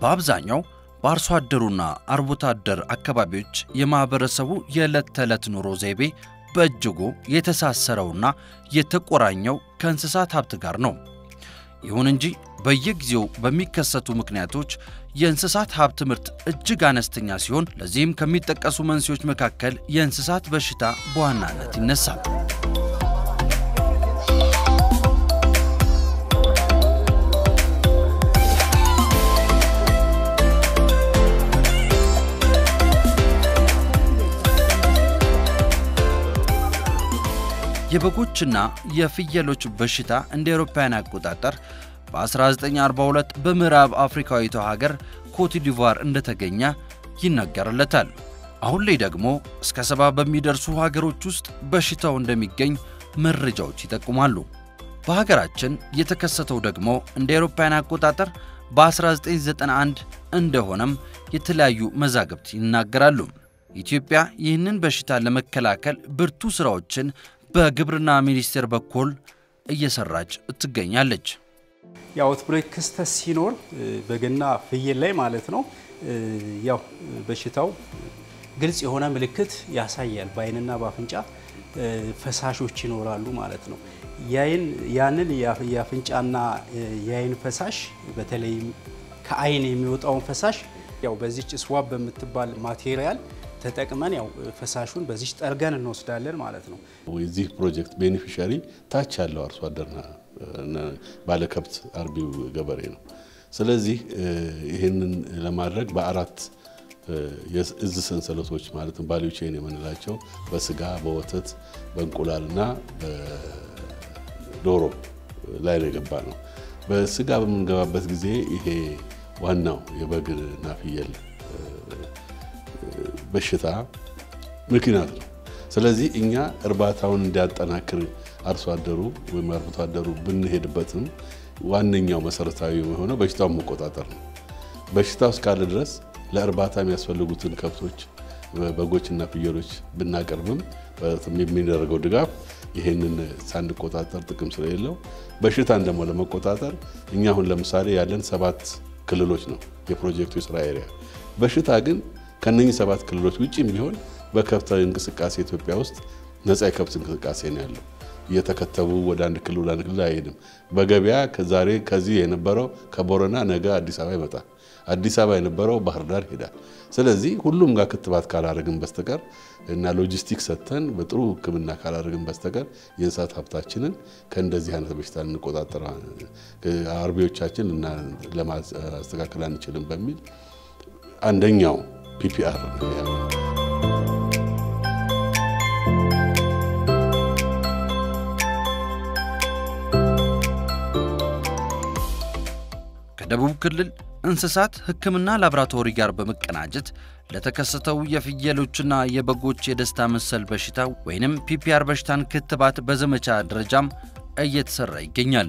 በአብዛኛው በአርሶ አደሩና አርብቶ አደር አካባቢዎች የማኅበረሰቡ የዕለት ተዕለት ኑሮ ዘይቤ በእጅጉ የተሳሰረውና የተቆራኘው ከእንስሳት ሀብት ጋር ነው። ይሁን እንጂ በየጊዜው በሚከሰቱ ምክንያቶች የእንስሳት ሀብት ምርት እጅግ አነስተኛ ሲሆን ለዚህም ከሚጠቀሱ መንስኤዎች መካከል የእንስሳት በሽታ በዋናነት ይነሳል። የበጎችና የፍየሎች በሽታ እንደ አውሮፓውያን አቆጣጠር በ1942 በምዕራብ አፍሪካዊቷ ሀገር ኮትዲቫር እንደተገኘ ይነገርለታል። አሁን ላይ ደግሞ እስከ ሰባ በሚደርሱ ሀገሮች ውስጥ በሽታው እንደሚገኝ መረጃዎች ይጠቁማሉ። በሀገራችን የተከሰተው ደግሞ እንደ አውሮፓውያን አቆጣጠር በ1991 እንደሆነም የተለያዩ መዛግብት ይናገራሉ። ኢትዮጵያ ይህንን በሽታ ለመከላከል ብርቱ ሥራዎችን በግብርና ሚኒስቴር በኩል እየሰራች ትገኛለች። የአውትብሬክ ክስተት ሲኖር በግና ፍየል ላይ ማለት ነው ያው በሽታው ግልጽ የሆነ ምልክት ያሳያል። በአይንና በአፍንጫ ፈሳሾች ይኖራሉ ማለት ነው። ያንን የአፍንጫና የአይን ፈሳሽ በተለይም ከአይን የሚወጣውን ፈሳሽ ያው በዚች ስዋብ በምትባል ማቴሪያል ተጠቅመን ያው ፈሳሹን በዚች ጠርገን እንወስዳለን ማለት ነው። የዚህ ፕሮጀክት ቤኔፊሻሪ ታች ያለው አርሶ አደርና ባለከብት አርቢው ገበሬ ነው። ስለዚህ ይህንን ለማድረግ በአራት የእዝ ሰንሰለቶች ማለትም ቫልዩ ቼን የምንላቸው በስጋ፣ በወተት፣ በእንቁላልና በዶሮ ላይ ነው የገባ ነው። በስጋ በምንገባበት ጊዜ ይሄ ዋናው የበግና ፍየል በሽታ ምክንያት ነው። ስለዚህ እኛ እርባታውን እንዲያጠናክር አርሶ አደሩ ወይም አርብቶ አደሩ ብንሄድበትም ዋነኛው መሰረታዊ የሆነው በሽታውን መቆጣጠር ነው። በሽታው እስካለ ድረስ ለእርባታ የሚያስፈልጉትን ከብቶች፣ በጎችና ፍየሎች ብናቀርብም የሚደረገው ድጋፍ ይሄንን ሳንቆጣጠር ጥቅም ስለሌለው በሽታን ደግሞ ለመቆጣጠር እኛ አሁን ለምሳሌ ያለን ሰባት ክልሎች ነው የፕሮጀክቱ የስራ ኤሪያ። በሽታ ግን ከነኚህ ሰባት ክልሎች ውጭም ቢሆን በከብታዊ እንቅስቃሴ ኢትዮጵያ ውስጥ ነፃ የከብት እንቅስቃሴ ነው ያለው። እየተከተቡ ወደ አንድ ክልል ወደ አንድ ክልል አይሄድም። በገበያ ዛሬ ከዚህ የነበረው ከቦረና ነገ አዲስ አበባ ይመጣል። አዲስ አበባ የነበረው ባህር ዳር ይሄዳል። ስለዚህ ሁሉም ጋር ክትባት ካላደረግን በስተቀር እና ሎጂስቲክ ሰጥተን በጥሩ ሕክምና ካላደረግን በስተቀር የእንስሳት ሀብታችንን ከእንደዚህ አይነት በሽታ እንቆጣጠር አርቢዎቻችን ለማስተካከል አንችልም በሚል አንደኛው ፒፒአር ከደቡብ ክልል እንስሳት ሕክምና ላቦራቶሪ ጋር በመቀናጀት ለተከሰተው የፍየሎችና የበጎች የደስታ መሰል በሽታ ወይንም ፒፒአር በሽታን ክትባት በዘመቻ ደረጃም እየተሰራ ይገኛል።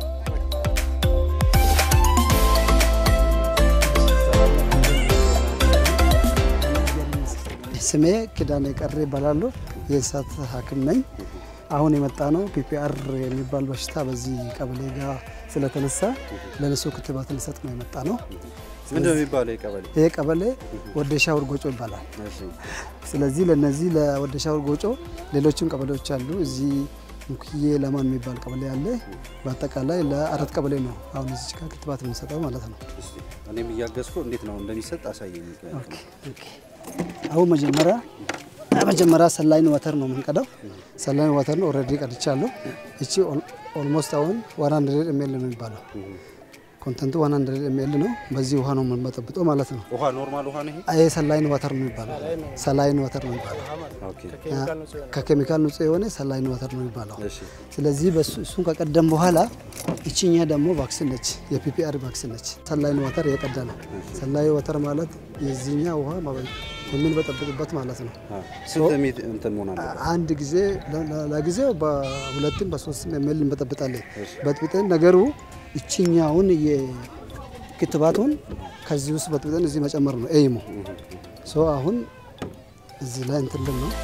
ስሜ ኪዳኔ ቀሬ ይባላሉ። የእንስሳት ሐኪም ነኝ። አሁን የመጣ ነው ፒፒአር የሚባል በሽታ በዚህ ቀበሌ ጋር ስለተነሳ ለነሱ ክትባት ልንሰጥ ነው የመጣ ነው። ምንድነው የሚባለው ቀበሌ? ይሄ ቀበሌ ወደሻ ውርጎጮ ይባላል። ስለዚህ ለነዚህ ለወደሻ ውርጎጮ ሌሎችም ቀበሌዎች አሉ። እዚህ ሙክዬ ለማን የሚባል ቀበሌ አለ። በአጠቃላይ ለአራት ቀበሌ ነው አሁን እዚህ ጋር ክትባት የምንሰጠው ማለት ነው። እኔም እያገዝኩ እንዴት ነው እንደሚሰጥ አሳየኝ። አሁን መጀመሪያ መጀመሪያ ሰላይን ወተር ነው የምንቀዳው። ሰላይን ወተር ነው ኦልሬዲ ቀድቻለሁ። እቺ ኦልሞስት አሁን ዋን ሀንድሬድ ኤምኤል ነው የሚባለው ኮንተንቱ ዋን ሀንድሬድ ኤምኤል ነው። በዚህ ውሃ ነው የምንበጠብጠው ማለት ነው። ውሃ ኖርማል ውሃ ነው ይሄ? ይሄ ሰላይን ወተር ነው የሚባለው። ሰላይን ወተር ነው የሚባለው። ኦኬ ከኬሚካል ንጹህ የሆነ ሰላይን ወተር ነው የሚባለው። እሺ ስለዚህ በሱ እሱን ከቀደም በኋላ እቺኛ ደግሞ ቫክሲን ነች፣ የፒፒአር ቫክሲን ነች። ሰላይን ወተር የቀዳ ነው። ሰላይ ወተር ማለት የዚህኛ ውሃ የምንበጠብጥበት ማለት ነው። ስንት ሜት እንትን መሆን አለ? አንድ ጊዜ ለጊዜው በሁለትም በሶስትም ኤምኤል እንበጠብጣለን። በጥብጠን ነገሩ እችኛውን የክትባቱን ከዚህ ውስጥ በጥብጠን እዚህ መጨመር ነው ኤይሙ። ሶ አሁን እዚህ ላይ እንትን ልን ነው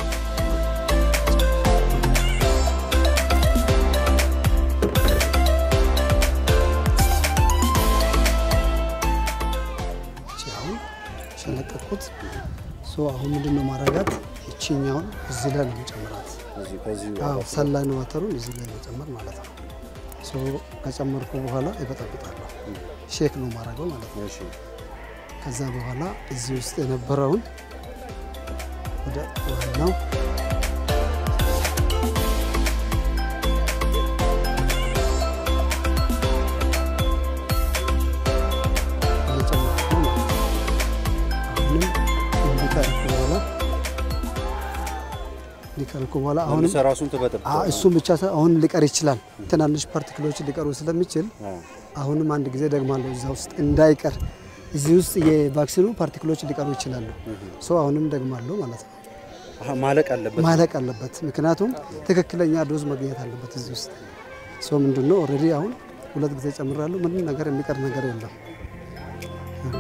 ያደረኩት። ሶ አሁን ምንድን ነው ማረጋት ይችኛውን እዚህ ላይ ነው መጨመራት። እዚህ ከዚህ አዎ ሰላይን ወተሩን እዚህ ላይ መጨመር ማለት ነው። ሶ ከጨመርኩ በኋላ ይበጠብጣለሁ። ሼክ ነው ማረገው ማለት ነው። እሺ ከዛ በኋላ እዚህ ውስጥ የነበረውን ወደ ዋናው እየጨመርኩ ነው ማለት ነው። አሁንም እንዲቀርኩ በኋላ እንዲቀርኩ በኋላ አሁንም መልሰህ ራሱን ትበጠብጠው አ- እሱም ብቻ ሳይሆን አሁን ሊቀር ይችላል። ትናንሽ ፓርቲክሎች ሊቀሩ ስለሚችል አዎ። አሁንም አንድ ጊዜ ደግማለሁ እዛ ውስጥ እንዳይቀር እዚህ ውስጥ የቫክሲኑ ፓርቲክሎች ሊቀሩ ይችላሉ። ሶ አሁንም ደግማለሁ ማለት ነው። አሀ፣ ማለቅ አለበት ማለቅ አለበት፣ ምክንያቱም ትክክለኛ ዶዝ መገኘት አለበት እዚህ ውስጥ። ሶ ምንድን ነው ኦልሬዲ አሁን ሁለት ጊዜ ጨምራለሁ። ምንም ነገር የሚቀር ነገር የለም። ኦኬ።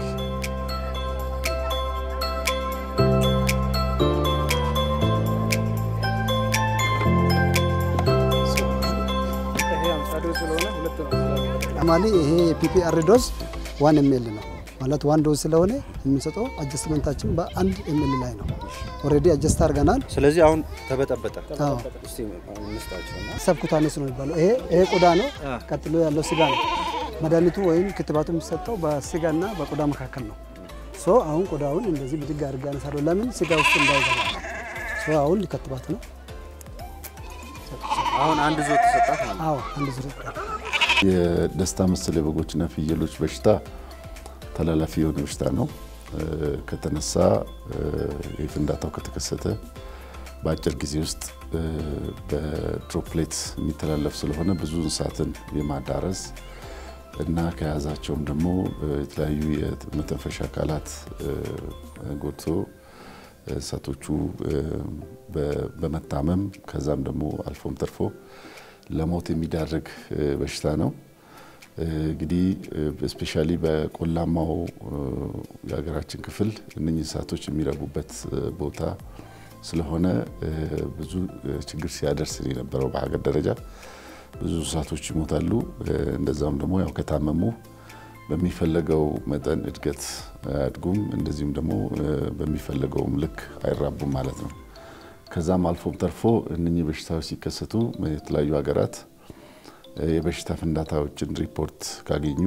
ማሊ ይሄ የፒፒአር ዶዝ ዋን ኤምኤል ነው ማለት ዋን ዶዝ ስለሆነ የምንሰጠው አጀስትመንታችን በአንድ ኤምኤል ላይ ነው። ኦልሬዲ አጀስት አድርገናል። ስለዚህ አሁን ተበጠበጠ አዎ እስቲ እንስጣቸው እና ሰብኩታነስ ነው የሚባለው። ይሄ ይሄ ቆዳ ነው። ቀጥሎ ያለው ስጋ ነው። መድኃኒቱ ወይም ክትባቱ የሚሰጠው በስጋና በቆዳ መካከል ነው። ሶ አሁን ቆዳውን እንደዚህ ብድግ አድርጌ አነሳለሁ። ለምን ስጋ ውስጥ እንዳይገባ። ሶ አሁን ሊከትባት ነው። አሁን አንድ ዞ ተሰጣት ማለት ነው። አዎ አንድ ዙር የደስታ መሰል የበጎችና ፍየሎች በሽታ ተላላፊ የሆነ በሽታ ነው። እ፣ ከተነሳ እ፣ የፍንዳታው ከተከሰተ በአጭር ጊዜ ውስጥ እ፣ በድሮፕሌት የሚተላለፍ ስለሆነ ብዙ እንስሳትን የማዳረስ እና ከያዛቸውም ደግሞ እ፣ የተለያዩ የመተንፈሻ አካላት እ፣ ጎድቶ እንስሳቶቹ እ፣ በ- በመታመም ከዛም ደግሞ አልፎም ተርፎ ለሞት የሚዳርግ እ፣ በሽታ ነው። እ፣ እንግዲህ ስፔሻሊ በቆላማው እ፣ የሀገራችን ክፍል እነኚህ እንስሳቶች የሚረቡበት እ፣ ቦታ ስለሆነ እ፣ ብዙ እ፣ ችግር ሲያደርስ የነበረው በሀገር ደረጃ ብዙ እንስሳቶች ይሞታሉ። እ፣ እንደዛም ደግሞ ያው ከታመሙ በሚፈለገው መጠን እድገት አያድጉም። እንደዚሁም ደግሞ እ፣ በሚፈለገውም ልክ አይራቡም ማለት ነው። ከዛም አልፎም ተርፎ እነኚህ በሽታዎች ሲከሰቱ የተለያዩ ሀገራት እ፣ የበሽታ ፍንዳታዎችን ሪፖርት ካገኙ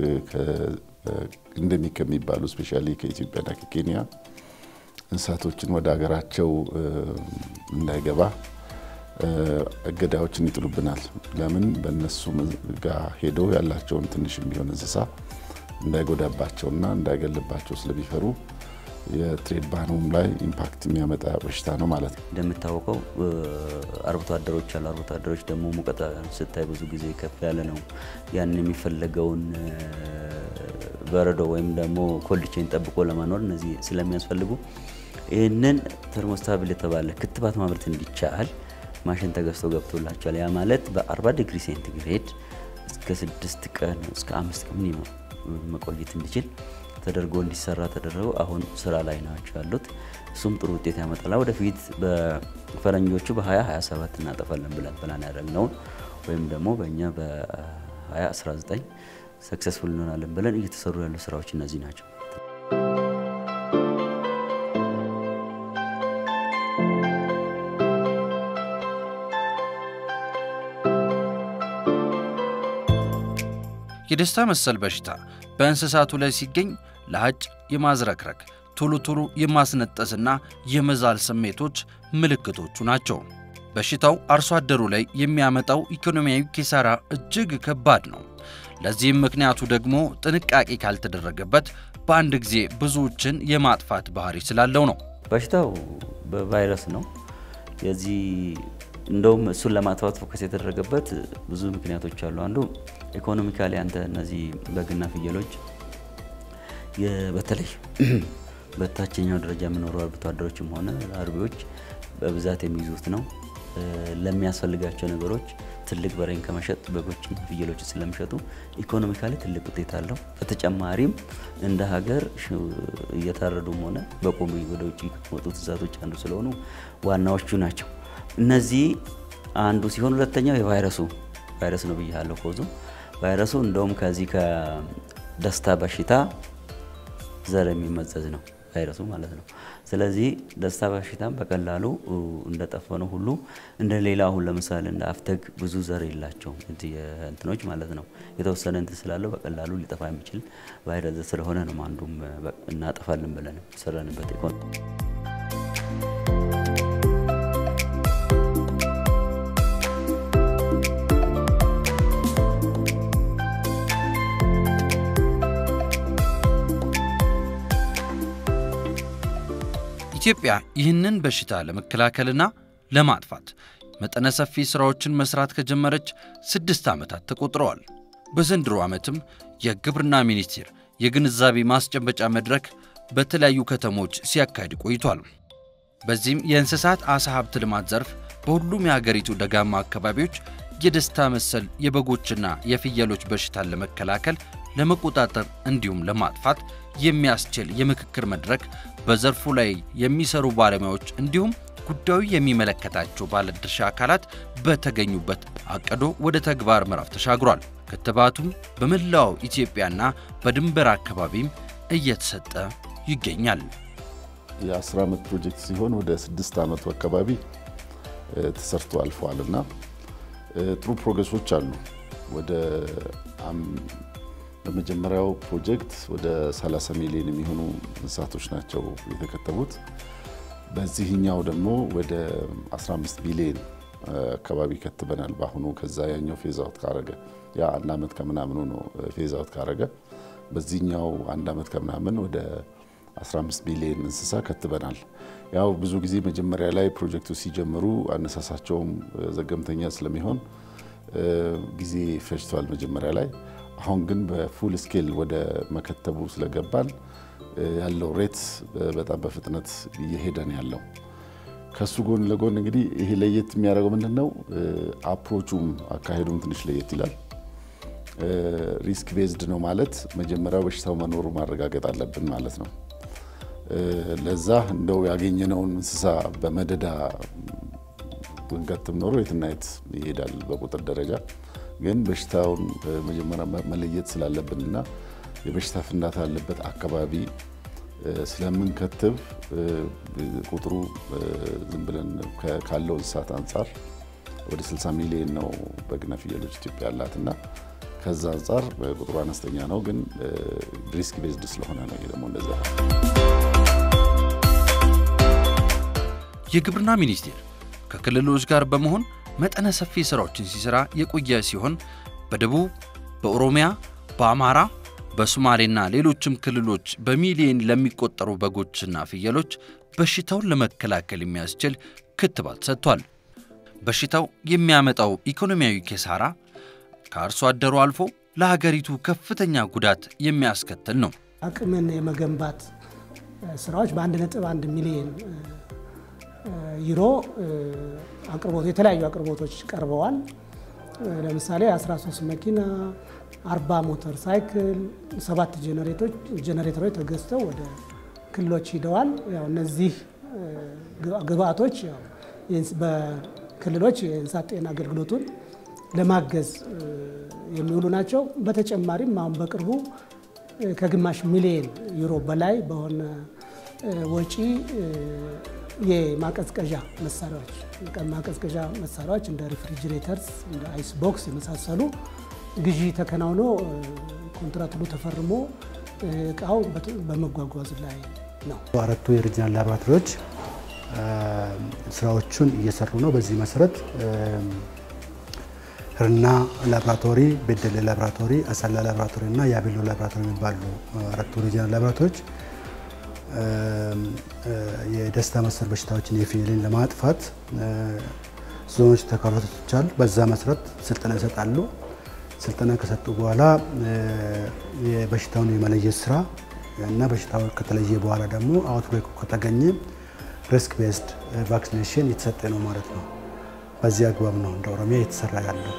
እንደሚክ ከሚባሉ ስፔሻሊ ከኢትዮጵያና ከኬንያ እንስሳቶችን ወደ ሀገራቸው እ፣ እንዳይገባ እ፣ እገዳዎችን ይጥሉብናል። ለምን በእነሱ ጋር ሄደው ያላቸውን ትንሽ የሚሆን እንስሳ እንዳይጎዳባቸውና እንዳይገልባቸው ስለሚፈሩ የትሬድ ባኑም ላይ ኢምፓክት የሚያመጣ በሽታ ነው ማለት ነው። እንደሚታወቀው እ፣ አርብቶ አደሮች አሉ። አርብቶ አደሮች ደግሞ ሙቀት ስታይ ብዙ ጊዜ ከፍ ያለ ነው። ያን የሚፈለገውን እ፣ በረዶ ወይም ደግሞ ኮልድ ቼን ጠብቆ ለመኖር እነዚህ ስለሚያስፈልጉ ይህንን ተርሞስታብል የተባለ ክትባት ማምረት እንዲቻል ማሽን ተገዝቶ ገብቶላቸዋል። ያ ማለት በ40 ዲግሪ ሴንቲግሬድ እስከ ስድስት ቀን እስከ አምስት ቀን ሚኒመም መቆየት እንዲችል ተደርጎ እንዲሰራ ተደረገው አሁን ስራ ላይ ናቸው ያሉት። እሱም ጥሩ ውጤት ያመጣል። ወደፊት በፈረንጆቹ በ2027 እናጠፋለን ብለን ፕላን ያደረግነውን ወይም ደግሞ በእኛ በ2019 ሰክሰስፉል እንሆናለን ብለን እየተሰሩ ያሉ ስራዎች እነዚህ ናቸው። የደስታ መሰል በሽታ በእንስሳቱ ላይ ሲገኝ ለሀጭ የማዝረክረክ ቶሎ ቶሎ የማስነጠስና የመዛል ስሜቶች ምልክቶቹ ናቸው። በሽታው አርሶ አደሩ ላይ የሚያመጣው ኢኮኖሚያዊ ኪሳራ እጅግ ከባድ ነው። ለዚህም ምክንያቱ ደግሞ ጥንቃቄ ካልተደረገበት በአንድ ጊዜ ብዙዎችን የማጥፋት ባህሪ ስላለው ነው። በሽታው በቫይረስ ነው። የዚህ እንደውም እሱን ለማጥፋት ፎከስ የተደረገበት ብዙ ምክንያቶች አሉ። አንዱ ኢኮኖሚካሊ አንተ እነዚህ በግና ፍየሎች የ- በተለይ በታችኛው ደረጃ የሚኖሩ አርብቶ አደሮችም ሆነ አርቢዎች በብዛት የሚይዙት ነው። እ፣ ለሚያስፈልጋቸው ነገሮች ትልቅ በሬን ከመሸጥ በጎችና ፍየሎች ስለሚሸጡ ኢኮኖሚካሊ ትልቅ ውጤት አለው። በተጨማሪም እንደ ሀገር ሽ- እየታረዱም ሆነ በቁም ወደ ውጭ ከወጡት እንስሳቶች አንዱ ስለሆኑ ዋናዎቹ ናቸው። እነዚህ አንዱ ሲሆን ሁለተኛው የቫይረሱ ቫይረስ ነው ብያለሁ። ኮዙ ቫይረሱ እንደውም ከዚህ ከደስታ በሽታ ዘር የሚመዘዝ ነው። ቫይረሱ ማለት ነው። ስለዚህ ደስታ በሽታም በቀላሉ እንደጠፈነው ሁሉ እንደ ሌላ አሁን ለምሳሌ እንደ አፍተግ ብዙ ዘር የላቸውም እንትኖች ማለት ነው። የተወሰነ እንትን ስላለው በቀላሉ ሊጠፋ የሚችል ቫይረስ ስለሆነ ነው አንዱም እናጠፋለን ብለን ሰራንበት ኢኮኖሚ ኢትዮጵያ ይህንን በሽታ ለመከላከልና ለማጥፋት መጠነ ሰፊ ሥራዎችን መስራት ከጀመረች ስድስት ዓመታት ተቆጥረዋል። በዘንድሮ ዓመትም የግብርና ሚኒስቴር የግንዛቤ ማስጨበጫ መድረክ በተለያዩ ከተሞች ሲያካሂድ ቆይቷል። በዚህም የእንስሳት ዓሣ ሀብት ልማት ዘርፍ በሁሉም የሀገሪቱ ደጋማ አካባቢዎች የደስታ መሰል የበጎችና የፍየሎች በሽታን ለመከላከል ለመቆጣጠር እንዲሁም ለማጥፋት የሚያስችል የምክክር መድረክ በዘርፉ ላይ የሚሰሩ ባለሙያዎች እንዲሁም ጉዳዩ የሚመለከታቸው ባለድርሻ አካላት በተገኙበት አቅዶ ወደ ተግባር ምዕራፍ ተሻግሯል። ክትባቱም በመላው ኢትዮጵያና በድንበር አካባቢም እየተሰጠ ይገኛል። የአስር ዓመት ፕሮጀክት ሲሆን ወደ ስድስት ዓመቱ አካባቢ ተሰርቶ አልፈዋል እና ጥሩ ፕሮግረሶች አሉ። ወደ በመጀመሪያው ፕሮጀክት ወደ 30 ሚሊዮን የሚሆኑ እንስሳቶች ናቸው የተከተቡት። በዚህኛው ደግሞ ወደ 15 ቢሊዮን አካባቢ ከትበናል በአሁኑ። ከዛ ያኛው ፌዝ አውት ካረገ ያ አንድ ዓመት ከምናምኑ ነው ፌዝ አውት ካረገ፣ በዚህኛው አንድ ዓመት ከምናምን ወደ 15 ቢሊዮን እንስሳ ከትበናል። ያው ብዙ ጊዜ መጀመሪያ ላይ ፕሮጀክቱ ሲጀምሩ አነሳሳቸውም ዘገምተኛ ስለሚሆን ጊዜ ፈጅቷል መጀመሪያ ላይ። አሁን ግን በፉል ስኬል ወደ መከተቡ ስለገባን ያለው ሬት በጣም በፍጥነት እየሄደ ነው ያለው። ከሱ ጎን ለጎን እንግዲህ ይሄ ለየት የሚያደርገው ምንድን ነው? አፕሮቹም አካሄዱም ትንሽ ለየት ይላል። ሪስክ ቤዝድ ነው ማለት መጀመሪያው በሽታው መኖሩ ማረጋገጥ አለብን ማለት ነው። ለዛ እንደው ያገኘነውን እንስሳ በመደዳ ብንከትም ኖሮ የትና የት ይሄዳል በቁጥር ደረጃ ግን በሽታውን መጀመሪያ መለየት ስላለብንና የበሽታ ፍንዳታ ያለበት አካባቢ ስለምንከትብ ቁጥሩ ዝም ብለን ካለው እንስሳት አንጻር ወደ 60 ሚሊዮን ነው በግና ፍየሎች ኢትዮጵያ ያላትና ከዛ አንጻር ቁጥሩ አነስተኛ ነው፣ ግን ሪስክ ቤዝድ ስለሆነ ነው። ይሄ ደግሞ እንደዛ የግብርና ሚኒስቴር ከክልሎች ጋር በመሆን መጠነ ሰፊ ሥራዎችን ሲሠራ የቆየ ሲሆን በደቡብ፣ በኦሮሚያ፣ በአማራ፣ በሶማሌና ሌሎችም ክልሎች በሚሊዮን ለሚቆጠሩ በጎችና ፍየሎች በሽታውን ለመከላከል የሚያስችል ክትባት ሰጥቷል። በሽታው የሚያመጣው ኢኮኖሚያዊ ኪሳራ ከአርሶ አደሩ አልፎ ለሀገሪቱ ከፍተኛ ጉዳት የሚያስከትል ነው። አቅምን የመገንባት ስራዎች በአንድ ነጥብ አንድ ሚሊዮን ዩሮ አቅርቦት የተለያዩ አቅርቦቶች ቀርበዋል። ለምሳሌ 13 መኪና፣ 40 ሞተር ሳይክል፣ ሰባት ጄኔሬተሮች ተገዝተው ወደ ክልሎች ሂደዋል። ያው እነዚህ ግብአቶች በክልሎች የእንስሳት ጤና አገልግሎቱን ለማገዝ የሚውሉ ናቸው። በተጨማሪም አሁን በቅርቡ ከግማሽ ሚሊዮን ዩሮ በላይ በሆነ ወጪ የማቀዝቀዣ መሳሪያዎች ማቀዝቀዣ መሳሪያዎች እንደ ሪፍሪጅሬተርስ እንደ አይስ ቦክስ የመሳሰሉ ግዢ ተከናውኖ ኮንትራት ሁሉ ተፈርሞ እቃው በመጓጓዝ ላይ ነው። አራቱ የሪጅናል ላቦራቶሪዎች ስራዎቹን እየሰሩ ነው። በዚህ መሰረት ህርና ላቦራቶሪ፣ ቤደሌ ላቦራቶሪ፣ አሰላ ላቦራቶሪ እና የአቤሎ ላቦራቶሪ የሚባሉ አራቱ ሪጅናል ላቦራቶሪዎች የደስታ መሰል በሽታዎችን የፍየልን ለማጥፋት ዞኖች ተከፋፍተዋል። በዛ መሰረት ስልጠና ይሰጣሉ። ስልጠና ከሰጡ በኋላ የበሽታውን የመለየት ስራ እና በሽታው ከተለየ በኋላ ደግሞ አውትብሬኩ ከተገኘ ሪስክ ቤዝድ ቫክሲኔሽን የተሰጠ ነው ማለት ነው። በዚህ አግባብ ነው እንደ ኦሮሚያ እየተሰራ ያለው።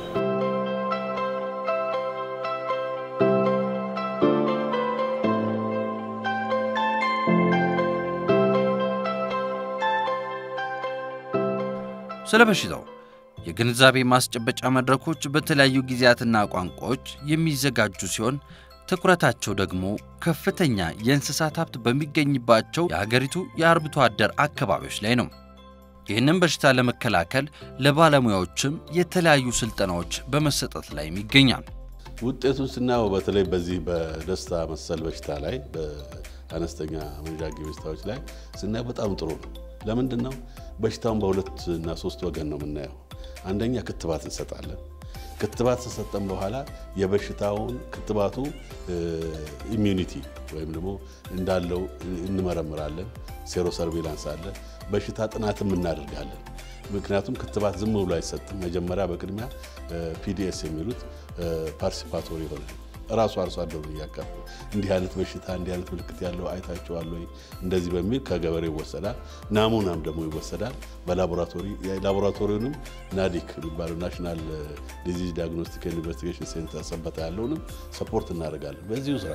ስለ በሽታው የግንዛቤ ማስጨበጫ መድረኮች በተለያዩ ጊዜያትና ቋንቋዎች የሚዘጋጁ ሲሆን ትኩረታቸው ደግሞ ከፍተኛ የእንስሳት ሀብት በሚገኝባቸው የሀገሪቱ የአርብቶ አደር አካባቢዎች ላይ ነው። ይህንን በሽታ ለመከላከል ለባለሙያዎችም የተለያዩ ስልጠናዎች በመሰጠት ላይም ይገኛል። ውጤቱን ስናየው በተለይ በዚህ በደስታ መሰል በሽታ ላይ በአነስተኛ መንዣጊ በሽታዎች ላይ ስናየው በጣም ጥሩ ነው። ለምንድን ነው በሽታውን በሁለት እና ሶስት ወገን ነው የምናየው። አንደኛ ክትባት እንሰጣለን። ክትባት ከሰጠን በኋላ የበሽታውን ክትባቱ ኢሚዩኒቲ ወይም ደግሞ እንዳለው እንመረምራለን። ሴሮ ሰርቬላንስ አለ። በሽታ ጥናትም እናደርጋለን። ምክንያቱም ክትባት ዝም ብሎ አይሰጥም። መጀመሪያ በቅድሚያ ፒዲኤስ የሚሉት ፓርቲሲፓቶሪ የሆነ ራሱ አርሶ አደሩ እያቀፉ እንዲህ አይነት በሽታ እንዲህ አይነት ምልክት ያለው አይታችኋል ወይ እንደዚህ በሚል ከገበሬ ይወሰዳል። ናሙናም ደግሞ ይወሰዳል በላቦራቶሪ ላቦራቶሪውንም ናዲክ የሚባለው ናሽናል ዲዚዝ ዲያግኖስቲክ ኢንቨስቲጌሽን ሴንተር ሰበታ ያለውንም ሰፖርት እናደርጋለን በዚሁ ስራ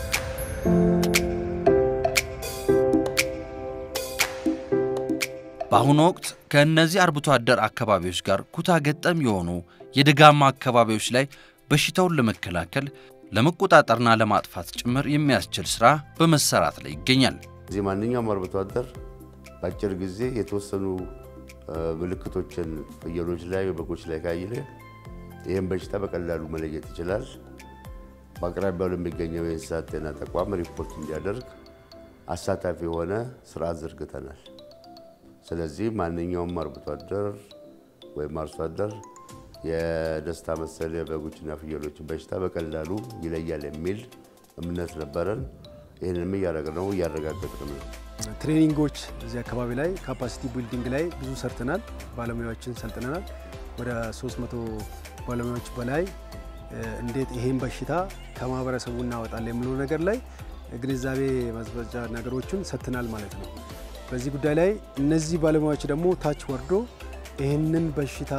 በአሁኑ ወቅት ከእነዚህ አርብቶ አደር አካባቢዎች ጋር ኩታ ገጠም የሆኑ የደጋማ አካባቢዎች ላይ በሽታውን ለመከላከል ለመቆጣጠርና ለማጥፋት ጭምር የሚያስችል ስራ በመሰራት ላይ ይገኛል። እዚህ ማንኛውም አርብቶ አደር በአጭር ጊዜ የተወሰኑ ምልክቶችን ፍየሎች ላይ፣ በጎች ላይ ካየለ ይህም በሽታ በቀላሉ መለየት ይችላል። በአቅራቢያው ለሚገኘው የእንስሳት ጤና ተቋም ሪፖርት እንዲያደርግ አሳታፊ የሆነ ስርዓት ዘርግተናል። ስለዚህ ማንኛውም አርብቶ አደር ወይም አርሶ አደር የደስታ መሰል የበጎችና ፍየሎችን በሽታ በቀላሉ ይለያል የሚል እምነት ነበረን። ይህንንም እያደረግነው እያረጋገጥን ነው። ትሬኒንጎች እዚህ አካባቢ ላይ ካፓሲቲ ቢልዲንግ ላይ ብዙ ሰርተናል። ባለሙያዎችን ሰልጥነናል። ወደ 300 ባለሙያዎች በላይ እንዴት ይሄን በሽታ ከማህበረሰቡ እናወጣለን የሚለው ነገር ላይ ግንዛቤ ማስጨበጫ ነገሮችን ሰጥተናል ማለት ነው። በዚህ ጉዳይ ላይ እነዚህ ባለሙያዎች ደግሞ ታች ወርዶ ይህንን በሽታ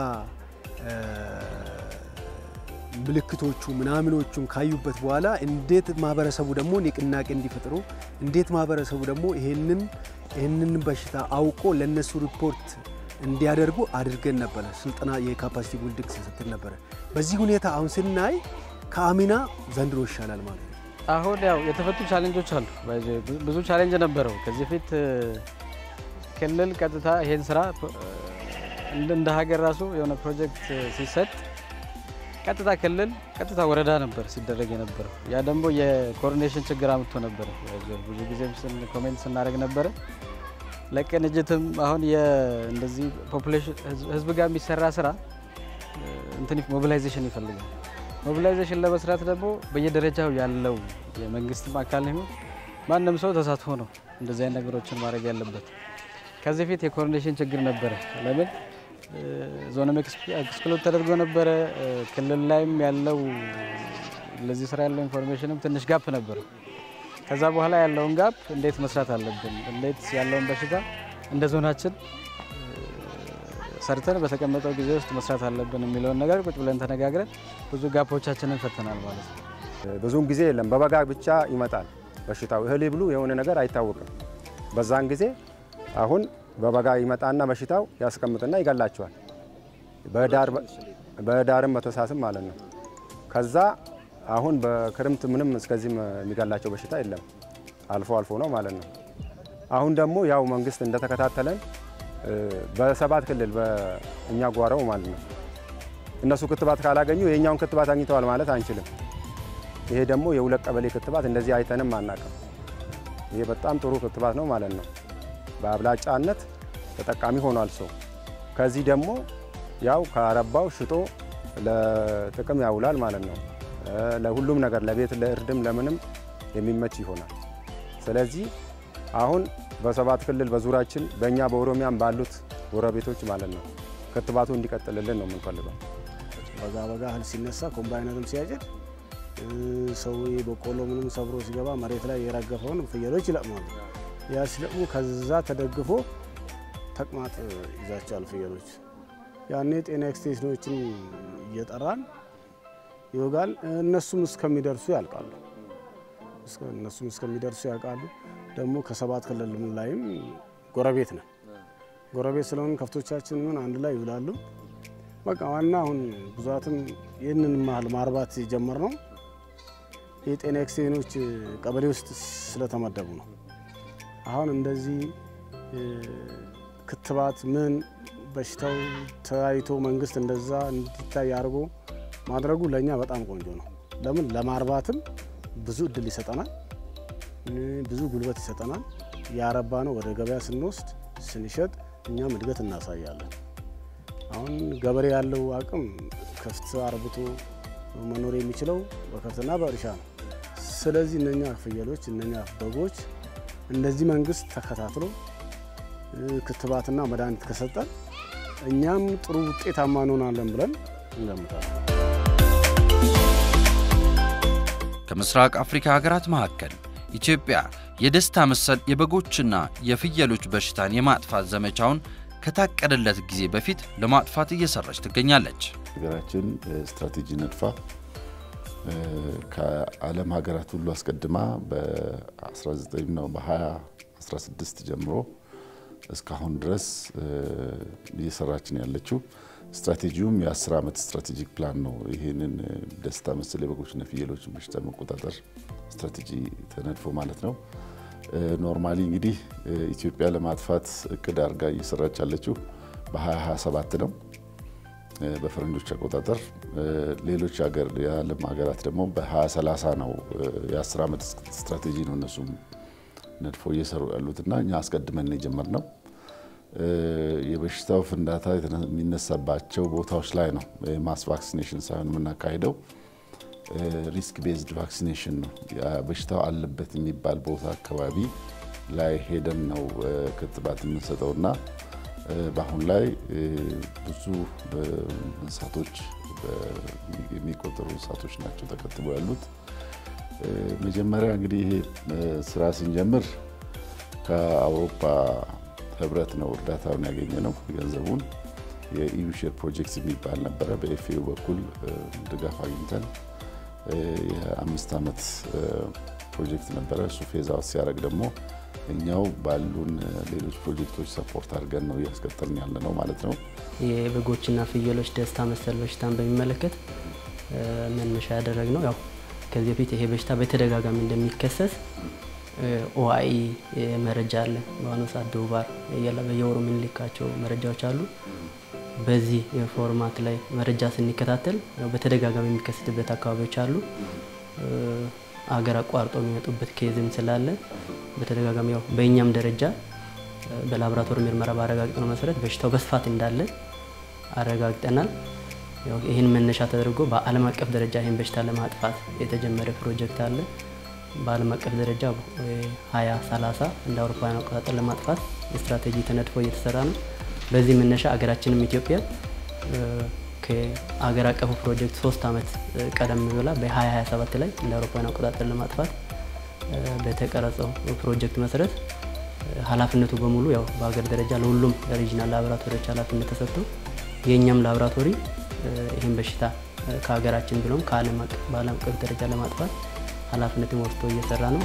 ምልክቶቹ ምናምኖቹን ካዩበት በኋላ እንዴት ማህበረሰቡ ደግሞ ንቅናቄ እንዲፈጥሩ እንዴት ማህበረሰቡ ደግሞ ይህንን ይህንን በሽታ አውቆ ለነሱ ሪፖርት እንዲያደርጉ አድርገን ነበረ። ስልጠና የካፓሲቲ ቢልዲንግ ስንሰጥ ነበረ። በዚህ ሁኔታ አሁን ስናይ ከአምና ዘንድሮ ይሻላል ማለት ነው። አሁን ያው የተፈቱ ቻሌንጆች አሉ። ብዙ ቻሌንጅ ነበረው ከዚህ ፊት ክልል ቀጥታ ይሄን ስራ እንደ ሀገር ራሱ የሆነ ፕሮጀክት ሲሰጥ ቀጥታ ክልል ቀጥታ ወረዳ ነበር ሲደረግ የነበረው። ያ ደግሞ የኮኦርዲኔሽን ችግር አምጥቶ ነበረ። ብዙ ጊዜም ኮሜንት ስናደርግ ነበረ። ለቅንጅትም አሁን እንደዚህ ፖፑሌሽን ህዝብ ጋር የሚሰራ ስራ እንትን ሞቢላይዜሽን ይፈልጋል። ሞቢላይዜሽን ለመስራት ደግሞ በየደረጃው ያለው የመንግስትም አካል ይሁን ማንም ሰው ተሳትፎ ነው እንደዚህ አይነት ነገሮችን ማድረግ ያለበት። ከዚህ ፊት የኮኦርዲኔሽን ችግር ነበረ። ለምን ዞንም ኤክስክሉድ ተደርጎ ነበረ። ክልል ላይም ያለው ለዚህ ስራ ያለው ኢንፎርሜሽንም ትንሽ ጋፕ ነበረ። ከዛ በኋላ ያለውን ጋፕ እንዴት መስራት አለብን፣ እንዴት ያለውን በሽታ እንደ ዞናችን ሰርተን በተቀመጠው ጊዜ ውስጥ መስራት አለብን የሚለውን ነገር ቁጭ ብለን ተነጋግረን ብዙ ጋፖቻችንን ፈተናል ማለት ነው። ብዙውን ጊዜ የለም በበጋ ብቻ ይመጣል በሽታው። እህል ብሉ የሆነ ነገር አይታወቅም። በዛን ጊዜ አሁን በበጋ ይመጣና በሽታው ያስቀምጥና ይገላቸዋል። በህዳርም በታህሳስም ማለት ነው። ከዛ አሁን በክረምት ምንም እስከዚህም የሚገላቸው በሽታ የለም፣ አልፎ አልፎ ነው ማለት ነው። አሁን ደግሞ ያው መንግስት እንደተከታተለን በሰባት ክልል በእኛ ጓረው ማለት ነው እነሱ ክትባት ካላገኙ የእኛውን ክትባት አግኝተዋል ማለት አንችልም። ይሄ ደግሞ የሁለት ቀበሌ ክትባት እንደዚህ አይተንም አናውቅም። ይሄ በጣም ጥሩ ክትባት ነው ማለት ነው። በአብላጫነት ተጠቃሚ ሆኗል ሰው። ከዚህ ደግሞ ያው ከአረባው ሽጦ ለጥቅም ያውላል ማለት ነው። ለሁሉም ነገር ለቤት ለእርድም ለምንም የሚመች ይሆናል። ስለዚህ አሁን በሰባት ክልል በዙሪያችን በእኛ በኦሮሚያም ባሉት ጎረቤቶች ማለት ነው ክትባቱ እንዲቀጥልልን ነው የምንፈልገው። በጋ በጋ እህል ሲነሳ ኮምባይነርም ሲያጭድ ሰው በቆሎ ምንም ሰብሮ ሲገባ መሬት ላይ የረገፈውን ፍየሎች ይለቅማሉ። ያ ሲለቅሙ ከዛ ተደግፎ ተቅማጥ ይዛቸዋል ፍየሎች። ያኔ ጤና ኤክስቴንሽኖችን እየጠራን ይወጋል። እነሱም እስከሚደርሱ ያልቃሉ። እነሱም እስከሚደርሱ ያልቃሉ። ደግሞ ከሰባት ክልል ላይም ጎረቤት ነን። ጎረቤት ስለሆን ከብቶቻችን ምን አንድ ላይ ይውላሉ። በቃ ዋና አሁን ብዛትም ይህንን ማህል ማርባት የጀመር ነው የጤና ኤክስቴኖች ቀበሌ ውስጥ ስለተመደቡ ነው። አሁን እንደዚህ ክትባት ምን በሽታው ተያይቶ መንግስት እንደዛ እንዲታይ አድርጎ ማድረጉ ለእኛ በጣም ቆንጆ ነው። ለምን ለማርባትም ብዙ እድል ይሰጠናል፣ ብዙ ጉልበት ይሰጠናል። ያረባ ነው ወደ ገበያ ስንወስድ ስንሸጥ እኛም እድገት እናሳያለን። አሁን ገበሬ ያለው አቅም ከፍት አርብቶ መኖር የሚችለው በከብትና በእርሻ ነው። ስለዚህ እነኛ ፍየሎች እነኛ በጎች እንደዚህ መንግስት ተከታትሎ ክትባትና መድኃኒት ከሰጠን እኛም ጥሩ ውጤታማ እንሆናለን ብለን እንገምታለን። ከምስራቅ አፍሪካ ሀገራት መካከል ኢትዮጵያ የደስታ መሰል የበጎችና የፍየሎች በሽታን የማጥፋት ዘመቻውን ከታቀደለት ጊዜ በፊት ለማጥፋት እየሰራች ትገኛለች። ሀገራችን ስትራቴጂ ነድፋ ከዓለም ሀገራት ሁሉ አስቀድማ በ19 ነው በ2016 ጀምሮ እስካሁን ድረስ እየሰራችን ያለችው ስትራቴጂውም የ10 ዓመት ስትራቴጂክ ፕላን ነው። ይህንን ደስታ መሰል የበጎችና ፍየሎችን በሽታ መቆጣጠር ስትራቴጂ ተነድፎ ማለት ነው። ኖርማሊ እንግዲህ ኢትዮጵያ ለማጥፋት እቅድ አድርጋ እየሰራች ያለችው በ2027 ነው በፈረንጆች አቆጣጠር። ሌሎች ሀገር የዓለም ሀገራት ደግሞ በ2030 ነው። የ10 ዓመት ስትራቴጂ ነው እነሱም ነድፎ እየሰሩ ያሉትና እኛ አስቀድመን የጀመርነው የበሽታው ፍንዳታ የሚነሳባቸው ቦታዎች ላይ ነው። ማስ ቫክሲኔሽን ሳይሆን የምናካሂደው ሪስክ ቤዝድ ቫክሲኔሽን ነው። በሽታው አለበት የሚባል ቦታ አካባቢ ላይ ሄደን ነው ክትባት የምንሰጠው እና በአሁን ላይ ብዙ እንስሳቶች የሚቆጠሩ እንስሳቶች ናቸው ተከትበው ያሉት። መጀመሪያ እንግዲህ ይሄ ስራ ስንጀምር ከአውሮፓ ህብረት ነው እርዳታውን ያገኘ ነው። ገንዘቡን የኢዩ ሼር ፕሮጀክት የሚባል ነበረ። በኤፍኤው በኩል ድጋፍ አግኝተን የአምስት ዓመት ፕሮጀክት ነበረ። እሱ ፌዝ አውት ሲያደርግ ደግሞ እኛው ባሉን ሌሎች ፕሮጀክቶች ሰፖርት አድርገን ነው እያስቀጠልን ያለ ነው ማለት ነው። የበጎችና ፍየሎች ደስታ መሰል በሽታን በሚመለከት መነሻ ያደረግ ነው። ያው ከዚህ በፊት ይሄ በሽታ በተደጋጋሚ እንደሚከሰት ኦአኢ መረጃ አለ። በአሁኑ ሰዓት ዶባር በየወሩ የምንልካቸው መረጃዎች አሉ። በዚህ ፎርማት ላይ መረጃ ስንከታተል በተደጋጋሚ የሚከሰትበት አካባቢዎች አሉ። አገር አቋርጦ የሚመጡበት ኬዝም ስላለ በተደጋጋሚ ያው በእኛም ደረጃ በላቦራቶሪ ምርመራ ባረጋግጠነው መሰረት በሽታው በስፋት እንዳለ አረጋግጠናል። ይህን መነሻ ተደርጎ በዓለም አቀፍ ደረጃ ይህን በሽታ ለማጥፋት የተጀመረ ፕሮጀክት አለ። በዓለም አቀፍ ደረጃ 2030 እንደ አውሮፓውያን አቆጣጠር ለማጥፋት ስትራቴጂ ተነድፎ እየተሰራ ነው። በዚህ መነሻ አገራችንም ኢትዮጵያ ከአገር አቀፉ ፕሮጀክት ሶስት ዓመት ቀደም ብላ በ2027 ላይ እንደ አውሮፓውያን አቆጣጠር ለማጥፋት በተቀረጸው ፕሮጀክት መሰረት ኃላፊነቱ በሙሉ ያው በሀገር ደረጃ ለሁሉም ሪጂናል ላቦራቶሪዎች ኃላፊነት ተሰጥቶ የእኛም ላቦራቶሪ ይህን በሽታ ከሀገራችን ብሎም ከዓለም አቀፍ በዓለም አቀፍ ደረጃ ለማጥፋት ኃላፊነትን ወስዶ እየሰራ ነው።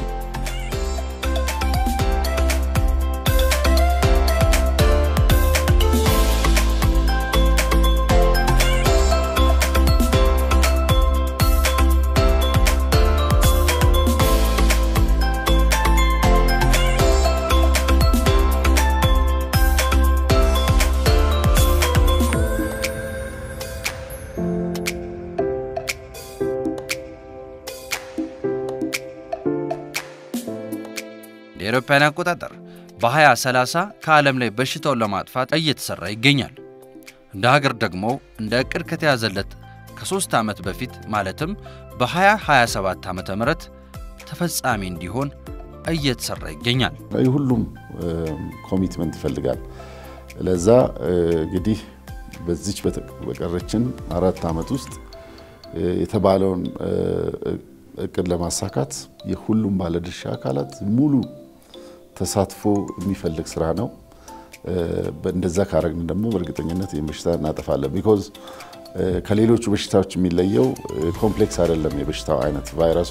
የአውሮፓውያን አቆጣጠር በ2030 ከዓለም ላይ በሽታውን ለማጥፋት እየተሰራ ይገኛል። እንደ ሀገር ደግሞ እንደ ዕቅድ ከተያዘለት ከሦስት ዓመት በፊት ማለትም በ2027 ዓ ም ተፈጻሚ እንዲሆን እየተሰራ ይገኛል። ሁሉም ኮሚትመንት ይፈልጋል። ለዛ እንግዲህ በዚች በቀረችን አራት ዓመት ውስጥ የተባለውን እቅድ ለማሳካት የሁሉም ባለድርሻ አካላት ሙሉ ተሳትፎ የሚፈልግ ስራ ነው። እንደዛ ካረግን ደግሞ በእርግጠኝነት ይህን በሽታ እናጠፋለን። ቢኮዝ ከሌሎቹ በሽታዎች የሚለየው ኮምፕሌክስ አይደለም። የበሽታው አይነት ቫይረሷ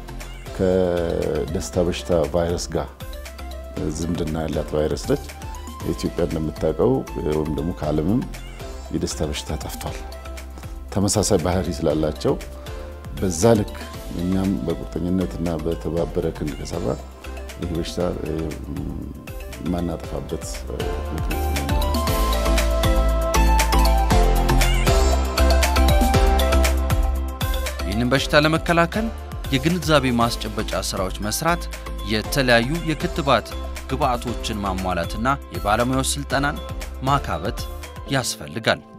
ከደስታ በሽታ ቫይረስ ጋር ዝምድና ያላት ቫይረስ ነች። ኢትዮጵያ እንደምታውቀው ወይም ደግሞ ከዓለምም የደስታ በሽታ ጠፍቷል። ተመሳሳይ ባህሪ ስላላቸው በዛ ልክ እኛም በቁርጠኝነትና በተባበረ ክንድ ከሰራ ይህ በሽታ የማናጠፋበት ምክንያት ይህንን በሽታ ለመከላከል የግንዛቤ ማስጨበጫ ስራዎች መስራት፣ የተለያዩ የክትባት ግብዓቶችን ማሟላትና የባለሙያዎች ስልጠናን ማካበት ያስፈልጋል።